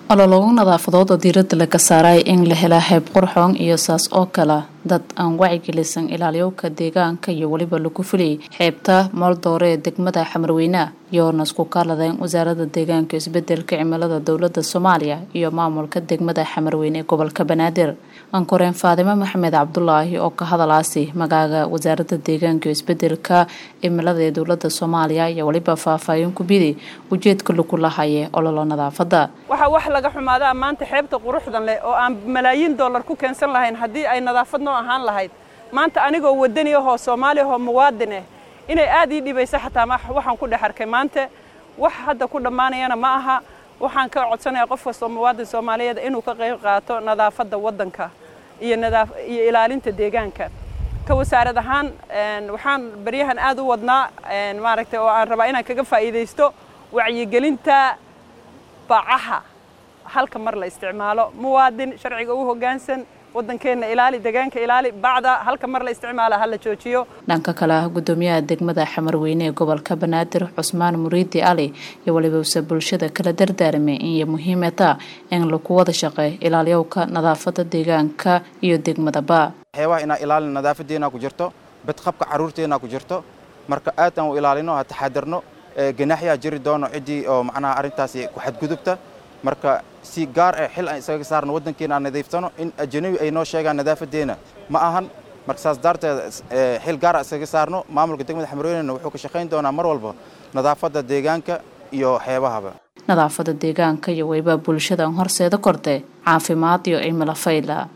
olologo nadaafadood oo diirada laga saaray in la helaa xeeb qurxoon iyo saas oo kale dad aan wacigelisan ilaaliyowka deegaanka iyo weliba lagu fuliyay xeebta mooldoore ee degmada xamarweyne iyoona isku kaaladeen wasaarada deegaanka isbedelka cimilada dowlada soomaaliya iyo maamulka degmada xamarweyne ee gobolka banaadir ankoreen faadimo maxamed cabdulaahi oo ka hadalaasi magaaga wasaarada deegaanka isbedelka cimilada ee dowlada soomaaliya iyo weliba faahfaahin ku biday ujeedka lagu lahaye ololo nadaafada waxaa wax laga xumaadaa maanta xeebta quruxdan leh oo aan malaayiin dollar ku keensan lahayn haddii ay nadaafad noo ahaan lahayd maanta anigoo wadani ahoo soomaali ahoo muwaadin ah inay aad ii dhibaysa xataa waxaan ku dhex arkay maanta wax hadda ku dhammaanayana ma aha waxaan ka codsanayaa qof kastoo muwaadin soomaaliyeed inuu ka qayb qaato nadaafadda waddanka iyo iyo ilaalinta deegaanka ka wasaarad ahaan waxaan baryahan aad u wadnaa maaragtay oo aan rabaa inaan kaga faa'iidaysto wacyigelinta bacaha halka mar la isticmaalo muwaadin sharciga u hoggaansan waddankeenna ilaali deegaanka ilaali bacda halka mar la isticmaala ha la joojiyo dhanka kale ah guddoomiyaha degmada xamarweyne ee gobolka banaadir cusmaan muriidi ali iyo walibawse bulshada kala dardaarmay inay muhiimata in lagu wada shaqeey ilaaliyowka nadaafada deegaanka iyo degmadaba waxyaabaha inaa ilaalin nadaafadeena ku jirto badqabka carruurteena ku jirto marka aad aan u ilaalino ha taxadarno ganaaxyaa jiri doono ciddii oo macnaha arrintaasi ku xadgudubta marka si gaar ah xil aan isaga saarno waddankeena aan nadiiftano in ajanabi ay noo sheegaan nadaafadeena ma ahan marka saas daarteed xil gaar a isaga saarno maamulka degmada xamarweynena wuxuu ka shaqayn doonaa mar walba nadaafadda deegaanka iyo xeebahaba nadaafada deegaanka iyo weliba bulshada horseeda kordhe caafimaad iyo cimilo fayla